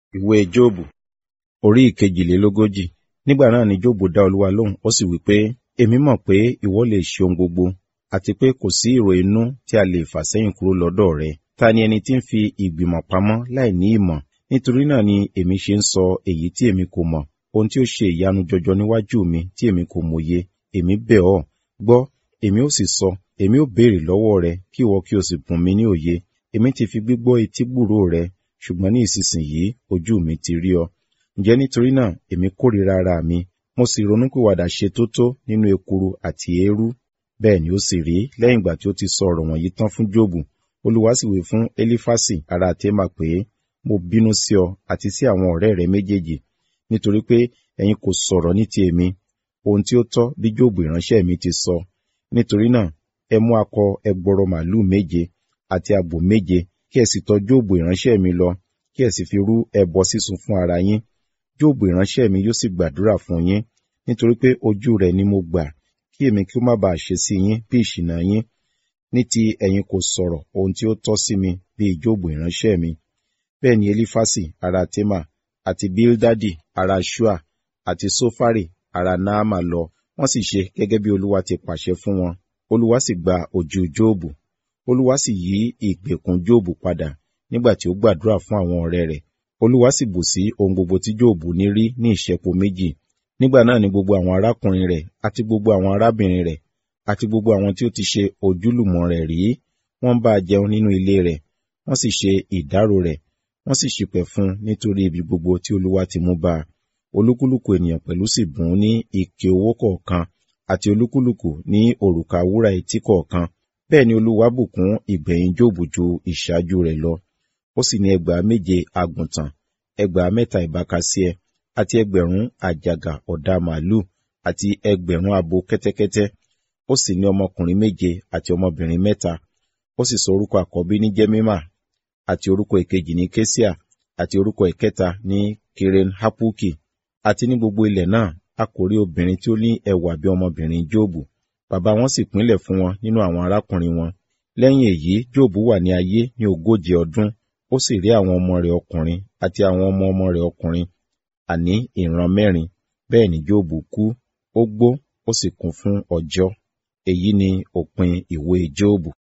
ìwé jóòbù orí ìkejìlélógójì nígbà náà ni jóòbù dá olúwa lóhùn ó sì wí pé èmi mọ̀ pé ìwọ lè ṣe ohun gbogbo àti pé kò sí ìrò inú tí a lè fà sẹ́yìn kúrò lọ́dọ̀ rẹ ta ni ẹni tí ń fi ìgbìmọ̀ pamọ́ láì ní ìmọ̀ nítorí náà ni èmi ṣe ń sọ èyí tí èmi kò mọ̀ ohun tí ó ṣe ìyanu jọjọ níwájú mi tí èmi kò mòye èmi bẹ̀ ọ́ gbọ́ èmi ó sì sọ èmi ó béèrè lọ́wọ́ rẹ kí ìwọ kí o sì bùn mi ní òye èmi ti fi gbígbọ́ etí gbúròó rẹ ṣùgbọ́n ní ìsinsìnyí ojú mi ti rí ọ ǹjẹ́ nítorí náà èmi kórìíra ara mi mo sì ronúpìwàdà ṣe tótó nínú ekuru àti eérú bẹ́ẹ̀ ni ó sì rí lẹ́yìn ìgbà tí ó ti sọ ọ̀rọ̀ wọ̀nyí tán fún jóòbù olúwa sì wí fún elifasi ará témà pé mo bínú sí ọ àti sí àwọn ọ̀rẹ́ rẹ méjèèjì nítorí pé ẹ̀yin kò sọ̀rọ̀ ní ti èmi ohun tí ó tọ́ bí jóòbù ìránṣẹ́ mi ti sọ nítorí náà ẹ mú akọ ẹgbọrọ màlúù méje àti àgbò méje kí ẹ sì tọ̀ jóòbù ìránṣẹ́ mi lọ kí ẹ sì fi rú ẹbọ sísun fún ara yín jóòbù ìránṣẹ́ mi yóò sì gbàdúrà fún yín nítorí pé ojú rẹ̀ ni mo gbà kí èmi kí ó má bàa ṣe sí yín bí ìṣìnà yín ní ti ẹ̀yin kò sọ̀rọ̀ ohun tí ó tọ́ sí mi bíi jóòbù ìránṣẹ́ mi bẹ́ẹ̀ ni elifasi ará tema àti bildadi ará shua àti sofari ará naama lọ wọ́n sì ṣe gẹ́gẹ́ bí olúwa ti pàṣẹ fún wọn olúwa sì gba ojú jóòbù olúwa sì yí ìgbèkùn jóòbù padà nígbà tí ó gbàdúrà fún àwọn ọ̀rẹ́ rẹ̀ olúwa sì bù sí ohun gbogbo tí jóòbù ní rí ní ìṣẹ́po méjì nígbà náà ni gbogbo àwọn arákùnrin rẹ̀ àti gbogbo àwọn arábìnrin rẹ̀ àti gbogbo àwọn tí ó ti ṣe ojúlùmọ̀ rẹ̀ rí wọ́n bá a jẹun nínú ilé rẹ̀ wọ́n sì ṣe ìdárò rẹ̀ wọ́n sì ṣìpẹ̀ fún nítorí ibi gbogbo tí olúwa ti mú bá a olúkúlùkù ènìyàn pẹ̀lú sì bùn ún ní ike owó kọ̀ọ̀kan àti olúkúlùkù ní òrùka wúrà etí kọ̀ọ̀kan bẹ́ẹ̀ ni olúwa bùkún ìgbẹ̀yìn jóòbù ju ìṣáájú rẹ̀ lọ ó sì ní ẹgbàá méje àgùntàn ẹgbàá mẹ́ta ìbákasíẹ àti ẹgbẹ̀rún àjàgà ọ̀dà màálù àti ẹgbẹ̀rún abo kẹ́tẹ́kẹ́tẹ́ ó sì ní ọmọkùnrin méje àti ọmọbìnrin mẹ́ta ó sì sọ orúkọ àkọ́bí ní jẹ́mímà àti orúkọ ìkejì ní kéṣíà àti orúkọ ìkẹta ní kiren hapuki àti ní gbogbo ilẹ̀ náà a kò rí obìnrin tí ó ní ẹwà bí ọmọbìnrin jóòbù bàbá wọn sì pínlẹ̀ fún wọn nínú àwọn arákùnrin wọn lẹ́yìn èyí jóòbù wà ní ayé ní ogójì ọdún ó sì rí àwọn ọmọ rẹ̀ ọkùnrin àti àwọn ọmọ ọmọ rẹ̀ ọkùnrin àní ìran mẹ́rin bẹ́ẹ̀ ni jóòbù kú ó gbó ó sì kún fún ọjọ́ èyí ni òpin ìwé jóòbù